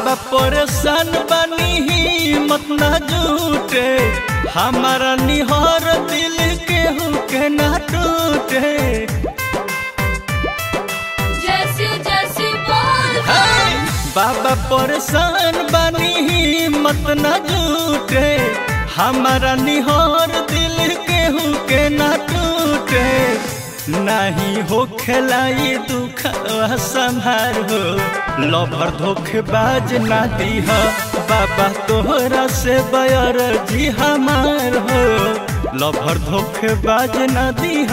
बाबा परेशान बनी हिम्मत न जूटे हमारा निहर दिल केहू के न टूटे जैसी जैसी बोल हे! बाबा परेशान बनी हिम्मत न जूटे हमारा निहर दिल केहू के न टूटे नहीं हो खेलाई दुख संभार हो लभर धोखेबाज ना दीह बाबा तोहरा से बयर जी हमार हो लभर धोखेबाज ना दीह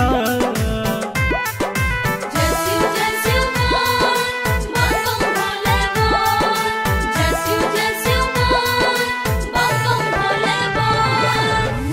जैसी जैसी बोल बम बम भोले बोल जैसी जैसी बोल बम बम भोले बोल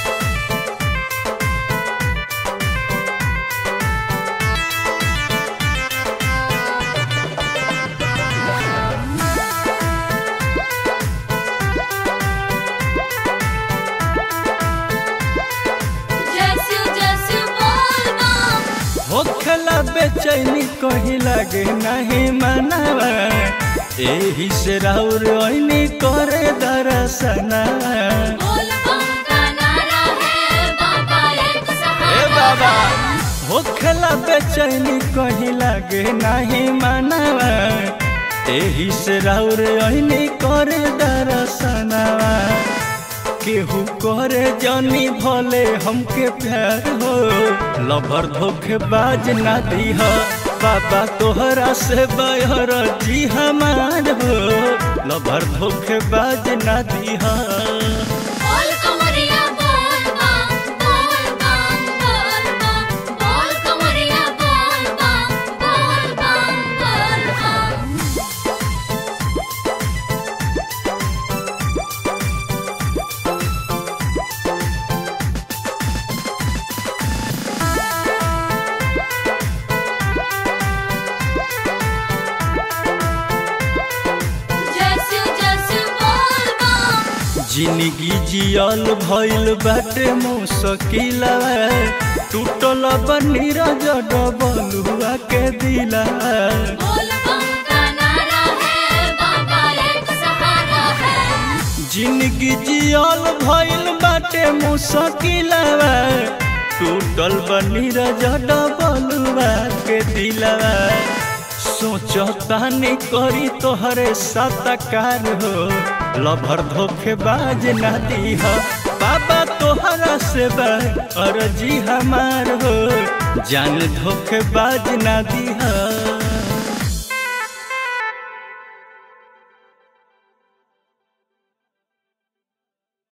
जैसी जैसी बोल बम होखला बेचैनी कहीं लगे नहीं मनावा एही से राउर ओइनी करे दरसना बोल बम का नारा है बाबा एक ए सहारा बाबा होखला बेचैनी कहीं लगे नहीं मनावा एही से राउर ओइनी करे दरसना केहू करे जानी भले हमके प्यार हो लभर धोखेबाज ना दीह बाबा तोहरा से बहर जी हमार हो लभर धोखेबाज ना दीह बोल कमरिया बोल बम बोल बम बोल बम बोल कमरिया बोल बम बोल बम बोल बम जैसी जैसी बोल बम जिंदगी जियल भइल बाटे मुश्किला टूटल बनीरा डबलुआ के दिला बोल बम का नारा है बाबा एक सहारा है जिंदगी जियल भइल बाटे मुश्किलवा टूटल बनी डबलुआ के दिलवा सोचतानी करी तोहरे सतकार हो लभर धोखेबाज ना दीह बाबा तोहरा से अर्जी हमार हो जान धोखेबाज ना दीह